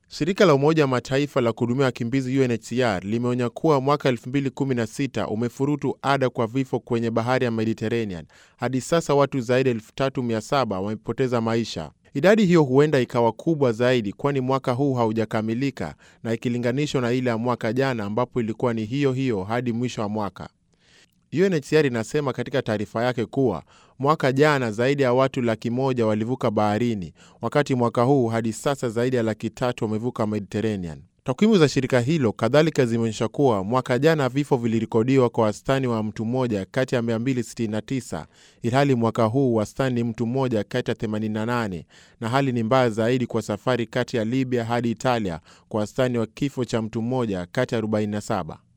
Shirika la Umoja wa Mataifa la kuhudumia wakimbizi UNHCR limeonya kuwa mwaka 2016 umefurutu ada kwa vifo kwenye bahari ya Mediterranean. Hadi sasa watu zaidi ya 3700 wamepoteza maisha. Idadi hiyo huenda ikawa kubwa zaidi, kwani mwaka huu haujakamilika na ikilinganishwa na ile ya mwaka jana ambapo ilikuwa ni hiyo hiyo hadi mwisho wa mwaka. UNHCR inasema katika taarifa yake kuwa mwaka jana zaidi ya watu laki moja walivuka baharini, wakati mwaka huu hadi sasa zaidi ya laki tatu wamevuka Mediterranean. Takwimu za shirika hilo kadhalika zimeonyesha kuwa mwaka jana vifo vilirekodiwa kwa wastani wa mtu mmoja kati ya 269 ilhali mwaka huu wastani ni mtu mmoja kati ya 88, na hali ni mbaya zaidi kwa safari kati ya Libya hadi Italia kwa wastani wa kifo cha mtu mmoja kati ya 47.